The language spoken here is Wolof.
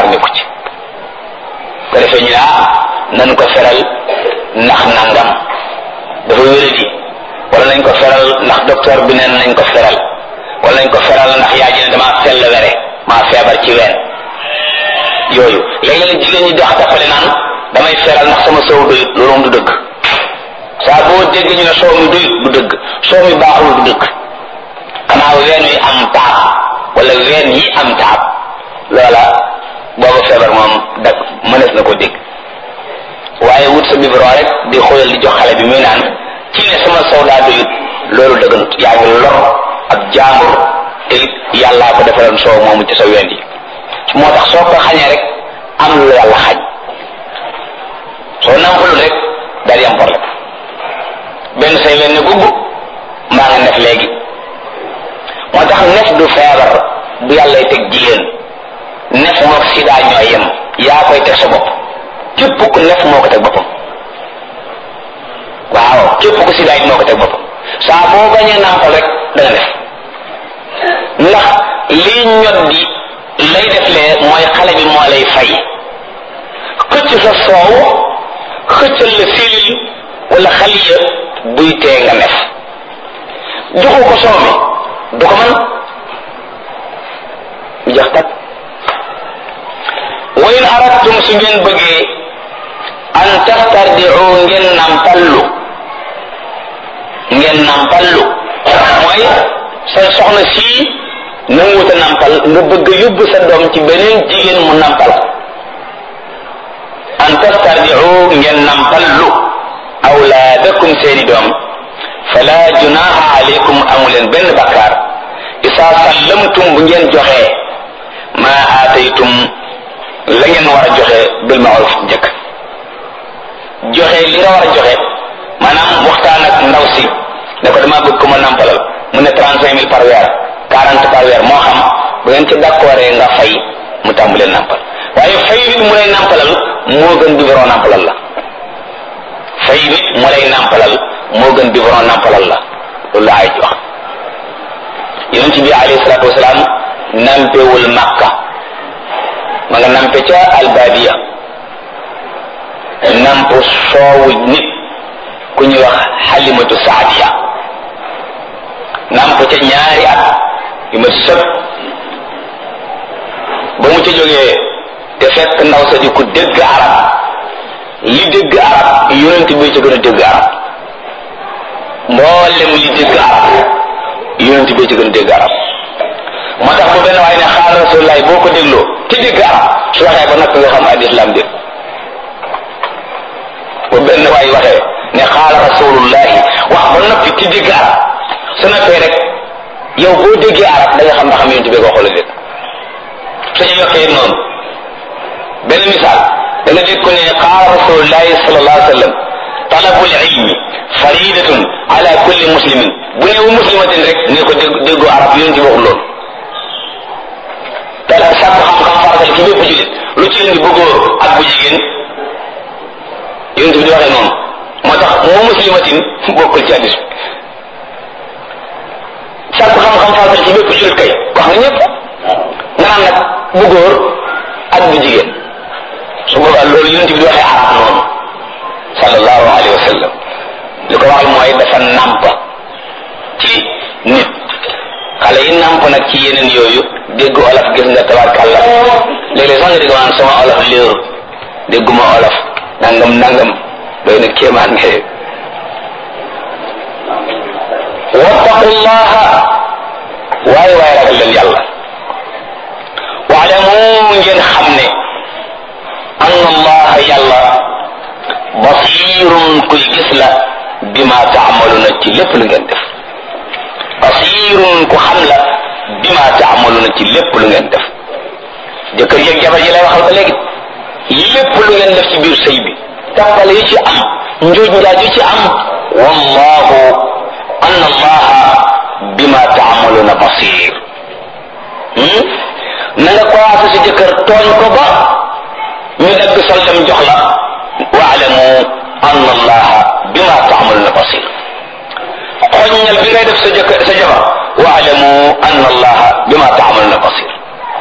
nekku ci ko defee ñu ne ah nañ ko feral ndax nangam dafa wéradi wala nañ ko feral ndax docteur bi neen nañ ko feral wala nañ ko feral ndax yaa ji ne damaa sell were maa feebar ci ween yooyu léeg-léeg jigéen ñi dox tappale naan damay feral ndax sama soow doyut loolu moom du dëgg saa boo dégg ñu ne soow mi doyut du dëgg soow mi baaxul du dëgg xanaa ween wi am taab wala ween yi am taab loola booba feebar moom da mënees na ko dégg waaye wut sa biberon rek di xoolal di jox xale bi muy naan ci ne sama soow daa doyut loolu dëgganut yaa ngi lor ak jaambur te it yàllaa ko defaloon soow moomu ci sa ween yi moo tax soo ko xañee rek am lu yàlla xañ soo nampalul rek daal di am problème benn say leen ne gubb mbaa nga nef léegi moo tax nef du feebar bu yàllay teg jigéen nef mook sida ñooy yem yaa koy teg sa bopp képp ku nef moo ko teg boppam waaw képp ku sida it moo ko teg boppam saa boo bañee nampal rek da nga nef ndax lii ñot di lay def lee mooy xale bi moo lay fay xëcc sa soow xëccal la silil wala xaliya buy tee nga nef joxu ko soow mi du ko mën mu jax tak wa in aradtum su ngeen bëggee an tastardiu ngeen nampallu ngeen nampallu mooy sa soxna sii nanguwuta nampal nga bëgg a yóbbu sa doom ci beneen jigéen mu nampal an tastardiu ngeen nampallu awlaadakum seeni doom fala junaha alaykum amuleen benn bakkaar isa sallamtum bu ngeen joxee ma aataytum la ngeen war a joxe bil maaruf njëkk joxe li nga war a joxe maanaam waxtaan ak ndaw si ne ko dama bëgg ko ma nampalal mu ne trente cinq mille par weer quarante par weer moo xam bu ngeen ci d'accord nga fay mu tàmbalee nampal waaye fay nit mu lay nampalal moo gën biberon nampalal la fay nit mu lay nampalal moo gën biberon nampalal la loolu la ay wax yonent bi alayhi salaatu wasalaam nampewul makka ma nga nampe ca albadiya namp soowu nit ku ñuy wax xalimatu saadiya namp ca ñaari at yu ma sëb ba mu ca jógee te fekk ndaw sa di ku dégg arab li dégg arab yonent bi ca gën a dégg arab mboolem li dégg arab yonent bi ca gën a dégg arab moo tax bu benn waaye ne xaal rasulullahi boo ko dégloo ci dégg arab su waxee ba noppi nga xam al islam dégg bu benn waay waxee ne xaala rasulullahi wax ba noppi ci dégg arab su noppee rek yow boo déggee arab da nga xam ba xam yonent bi ko xool dégg suñu yokkee noonu benn misaal da nga dégg ko ne qaala rasulullahi sallallahu alayhi wa sallam talabul ilmi faridatun ala kulli muslimin bu neewu muslimatin rek ne ko dégg déggu arab yonent bi waxul loolu te sàkku xam-xam farata ci bépp julit lu ci indi bu góor ak bu jigéen yonent bi di waxee noonu moo tax moo muslimatin bokkul ci hadis sàkku xam-xam farata ci bépp julit kay wax nga ñëpp nga naan nag bu góor ak bu jigéen su boobaa loolu yonent bi di waxee arab noonu sallallahu alayhi wa sallam li ko waxal mooy dafa nàmp ci nit xale yi nàmp nag ci yeneen yooyu dégg olof gis nga tabarkàlla léeg-léeg sax nga dégg maanaam sama olof léeru dégguma olof nangam nangam doy na kéemaan nga wattaqullaha waaye waaye ragal leen yàlla waalamu ngeen xam ne anna allaha yàlla basirun kuy gis la bima taamaluna ci lépp lu ngeen def basirun ku xam la bima taamaluna ci lépp lu ngeen def jëkkër yeeg jabar ji lay waxal ba léegi lépp lu ngeen def ci biir sëy bi tàppale yi ci am njuuj njaaj yi ci am wallahu anna allaha bima taamaluna basir na nga commencé si jëkkër tooñ ko ba ñu dagg soldam jox la waalamu anna allaha bima taamaluna basir xoññal bi ngay def sa jëkkër sa jabar waalamu anna allaha bima taamaluna basir